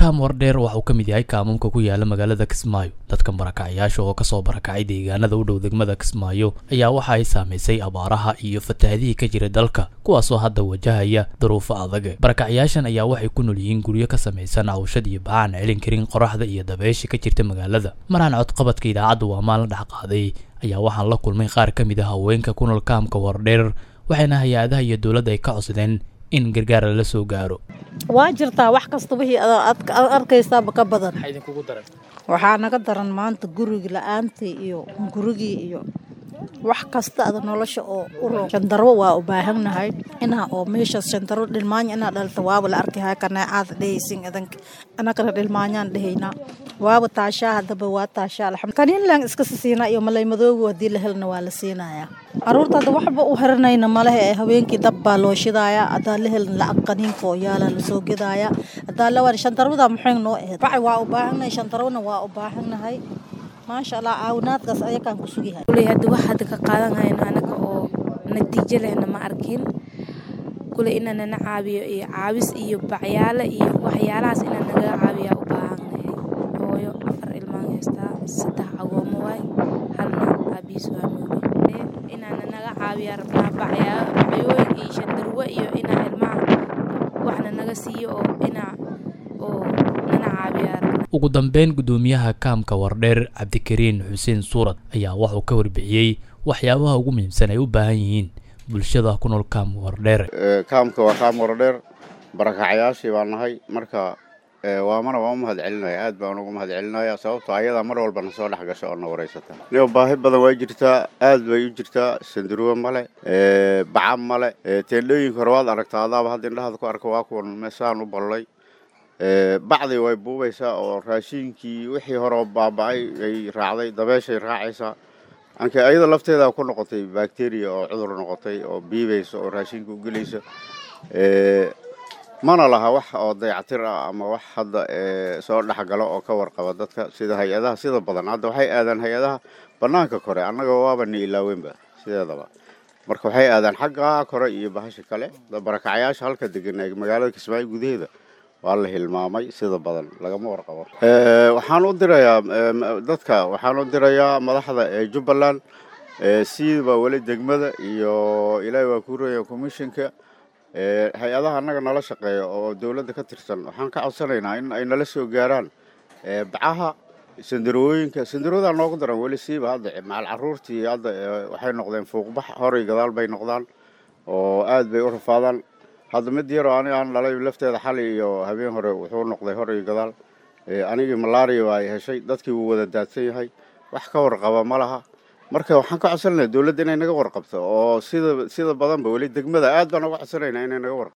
kaam wardheer waxa uu ka mid yahay kaamamka ku yaala magaalada kismaayo dadka barakacyaasha oo kasoo barakacay deegaanada u dhow degmada kismaayo ayaa waxa ay saamaysay abaaraha iyo fatahaadihii ka jira dalka kuwaasoo hadda wajahaya duruufo adag barakacyaashan ayaa waxay ku nool yihiin guryo ka samaysan cawshad iyo bacaan celin karin qoraxda iyo dabeesha ka jirta magaalada maraan codqabadka idaacadda waa maalin dhex qaaday ayaa waxaan la kulmay qaar ka mid ah haweenka ku nool kaamka wardheer waxayna hay-adaha iyo dowladda ay ka codsadeen in gargaar lala soo gaaro waa jirtaa wax kasta wixii aad arkaysaaba ka badan waxaa naga daran maanta gurigi la-aantii iyo gurigii iyo wax kasta ada nolosha oo u roon shandarwo waa u baahannahay inaa oo meeshaas shandarwo dhilmaanya inaa dhalta waaba la arkahay kaneecaad dhehaysin idanka anagana dhilmaanyaan dhehaynaa waaba taashaa haddaba waa taashaa alxamd kaniinlaan iska sisiinaa iyo malaymadoogu haddii la helna waa la siinayaa caruurta hadda waxba u xiranayna malehe ee habeenkii dab baa loo shidaaya haddaa la helna lacag qaniinka oo yaalaa lasoo gedaaya haddaa la waan shandarwada maxay noo ahayd bacay waa u baahannahay shandarwona waa u baahannahay maasha allah caawinaadkaas ayakaan ku sugihay kuley hadda wax hadda ka qaadan hayno anaga oo natiijo lehna ma arkin kuley inaa nana caabiyo iyo caawis iyo bacyaale iyo waxyaalahaas inaa nagaga caabiyaa u baahannahay hooyo afar ilmaan haystaa saddex agoomo waay halna aabiis waa noogi inaana naga caabiyaa rabnaa bacyaa bacyooyin iyo shandarwo iyo inaa ilmaha waxna naga siiyo oo inaa oo nana caabiyaa rabnaa ugu dambeyn guddoomiyaha kaamka wardheer cabdikariin xuseen suurad ayaa waxuu ka warbixiyey waxyaabaha ugu muhiimsan ay u baahan yihiin bulshada ku nool kaam wardheer kaamka waa kaam wardheer barakacyaashii baan nahay marka waamana waan u mahad celinaya aad baan ugu mahad celinaya sababtoo ayadaa mar walba na soo dhex gasha oo na wareysata niyo baahi badan waa jirtaa aad bay u jirtaa sanduruwe male baca male teendhooyinka hore waad aragtaa adaaba hadda indhahaada ku arka waa kuwan meesaan u ballay bacdi way buubaysaa oo raashiinkii wixii hore baaba-ay ay raacday dabeeshay raacaysaa anka ayada lafteeda ku noqotay bacteria oo cudur noqotay oo biibaysa oo raashinka u gelaysa mana laha wax oo dayactir ah ama wax hadda soo dhexgalo oo ka warqaba dadka sida hay-adaha sida badan hadda waxay aadaan hay-adaha banaanka kore annaga waaba ni ilaaweynba sideedaba marka waxay aadaan xagga kore iyo bahasha kale barakacyaasha halka degan ee magaalada kismaayo gudaheeda waa la hilmaamay sida badan lagama warqabo waxaan u dirayaa dadka waxaan u dirayaa madaxda ee jubbaland siiba weli degmada iyo ilaahi waa ku raya commissionka hay-adaha annaga nala shaqeeya oo dowladda ka tirsan waxaan ka codsanaynaa in ay nala soo gaaraan bacaha sandarooyinka sandaroodaa noogu daran weli siiba hadda macal caruurtii hadda waxay noqdeen fuuqbax horay gadaal bay noqdaan oo aad bay u rafaadaan hadda mid yaroo ani aan dhalay lafteeda xali iyo habeen hore wuxuu noqday hor iyo gadaal anigii malaria ay heshay dadkii wuu wada daadsan yahay wax ka warqaba ma laha marka waxaan ka codsanayna dowladda inay naga warqabto oo sida sida badanba weli degmada aad baan uga codsanaynaa inay naga warqabto